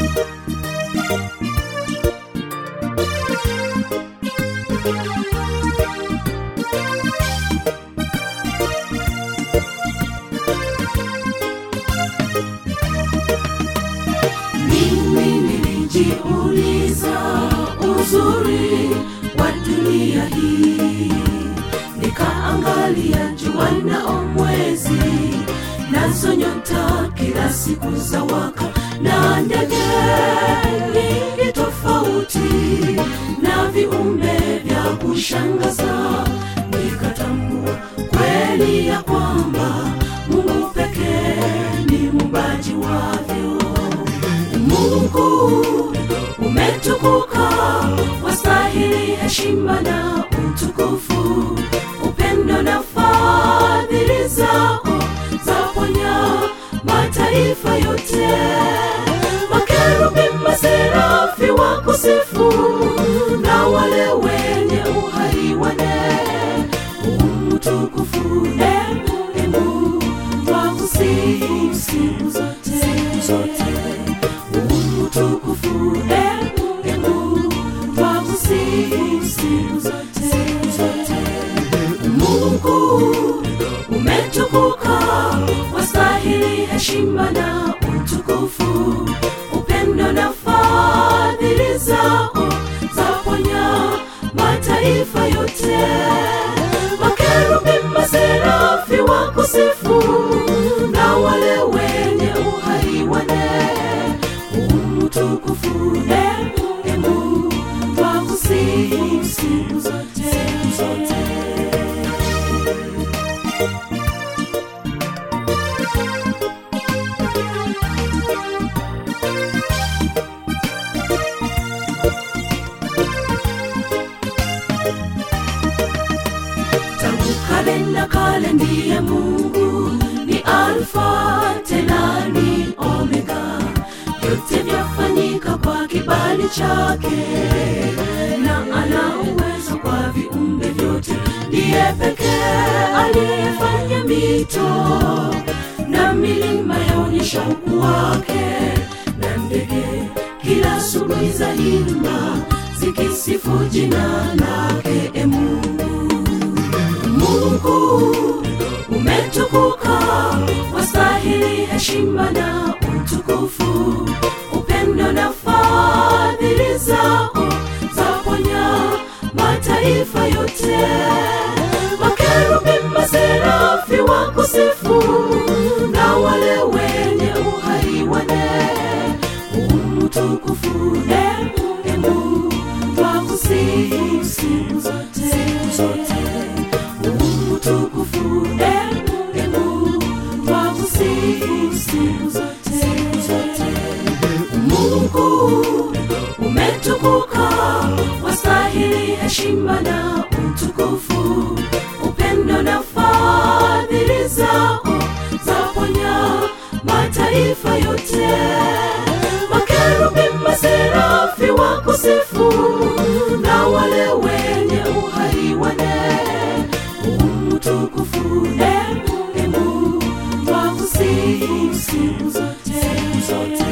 Mimi nilijiuliza uzuri wa dunia hii, nikaangalia jua na mwezi, nazo nyota kila siku za waka, na ndege nyingi tofauti na viumbe vya kushangaza, nikatambua kweli ya kwamba Mungu pekee ni muumbaji wavyo. Mungu umetukuka, wastahili heshima na utukufu, upendo na fadhili zako zaponya mataifa yote. Makerubi, maserafi wakusifu, na wale wenye uhai wane umtukufu emu emu twakusifu siku zote siku zote utukufu emu emu twakusifu siku zote siku zote Mungu umetukuka wastahili heshima na utukufu upendo na fadhili zako zaponya mataifa yote makerubi maserafi wakusifu na wale wenye uhai wane umtukufu emu emu twakusifu siku zote siku zote tangu kale na kale ndiye mungu ni alfa tena ni omega vyote vyafanyika kwa kibali chake na ana uwezo kwa viumbe vyote ndiye pekee aliyefanya mito na milima yaonyesha ukuu wake na ndege kila asubuhi za imba zikisifu jina lake e mungu Mungu umetukuka, wastahili heshima na utukufu, upendo na fadhili zako zaponya mataifa yote. Makerubi, maserafi wakusifu, na wale wenye uhai wane umtukufu emu emu twakusifu siku zote siku zote utukufu emu emu twakusifu siku zote siku zote Mungu umetukuka wastahili heshima na utukufu upendo na fadhili zako zaponya mataifa yote makerubi maserafi wakusifu na wale wenye uhai wane umtukufu emu emu twakusifu siku zote siku zote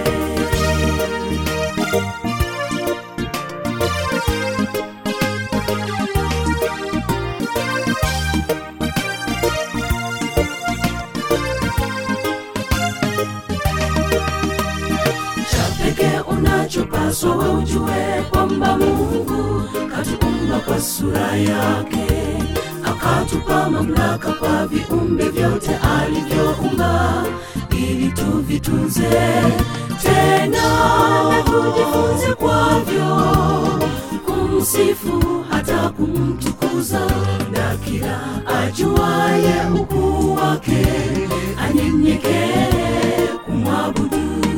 cha pekee unachopaswa we ujue kwamba mungu katuumba kwa sura yake akatupa mamlaka kwa viumbe vyote alivyoumba ili tuvitunze tena na tujifunze kwavyo kumsifu hata kumtukuza na kila ajuaye ukuu wake anyenyekee kumwabudu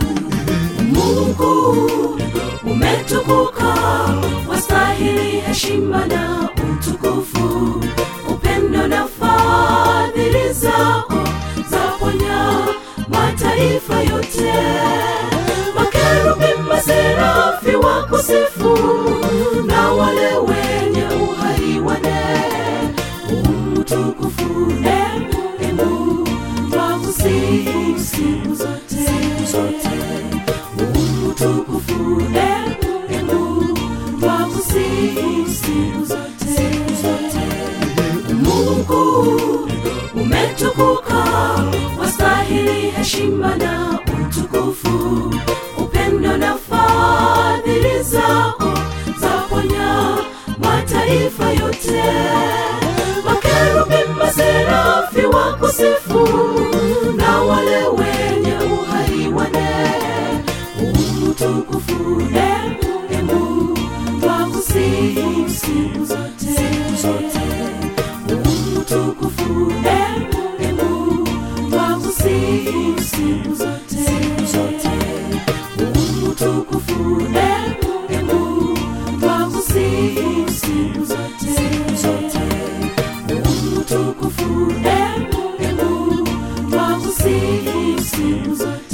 Mungu umetukuka, wastahili heshima na utukufu, upendo na fadhili zako zaponya mataifa yote. Makerubi, maserafi wakusifu, na wale wenye uhai wane umtukufu emu emu twakusifu siku zote siku zote umetukuka wastahili heshima na utukufu upendo na fadhili zako zaponya mataifa yote makerubi maserafi wakusifu na wale wenye uhai wane utukufu emu emu twakusifu siku zote utukufu emu emu twakusifu siku zote utukufu emu emu twakusifu siku zote utukufu emu emu twakusifu siku zote